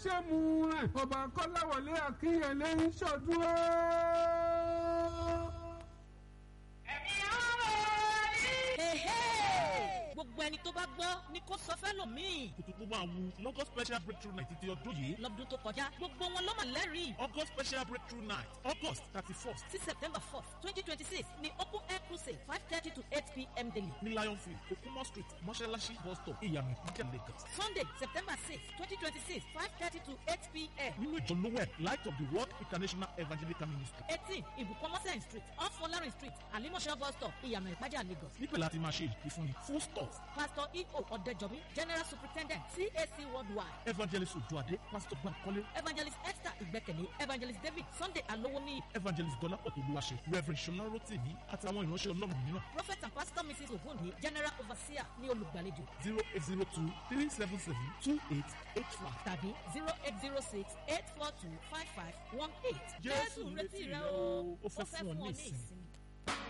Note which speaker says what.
Speaker 1: ṣé mu rẹ̀ ọba kọ́láwọlé akínyẹlé ń ṣọdún ó.
Speaker 2: gbogbo ẹni tó bá gbọ́ ni kò sọ fẹ́ lòmíì.
Speaker 3: kùtùkù máa wu lọ́gọ́ special breakthrough night ti ọdún yìí.
Speaker 2: lọ́dún tó kọjá gbogbo wọn ló mà lẹ́rìí.
Speaker 3: august special breakthrough night august thirty first
Speaker 2: sí september fourth twenty twenty six ni open air crusade five thirty to eight pm daily.
Speaker 3: ní lion field okumo street mọ́ṣáláṣí bus stop ìyànà ìpínlẹ̀ lagos.
Speaker 2: sunday september six twenty twenty six five thirty to eight pm.
Speaker 3: nínú ìjọ lowell light of the world international evangelical ministry.
Speaker 2: eighteen ibùkọ́mọ́sẹ̀ street off folarin street alimọ̀ṣẹ́ bus stop ìyànà ìpájà lagos.
Speaker 3: níbẹ̀ láti máa ṣe ìfúnni full stop
Speaker 2: pastor eo ọ̀dẹ́jọ́bí general superintendent cac worldwide
Speaker 3: evangelist ojuade pastor bankole
Speaker 2: evangelist esther ìgbẹ́kẹ̀lé evangelist david sunday alowoni
Speaker 3: evangelist dọ́lápọ̀ tolúwaṣe reverend ṣọlá rotimi àtàwọn ìránṣẹ́ ọlọ́run mìíràn
Speaker 2: prophet and pastor mrs ogunde general overseer ní olùgbàlejò
Speaker 3: zero eight zero two three seven seven two eight eight five.
Speaker 2: tàbí zero eight zero six eight four two five five one eight.
Speaker 3: Jésù ń retí rẹ o, ó fẹ́ fún ọ ní ìsinmi.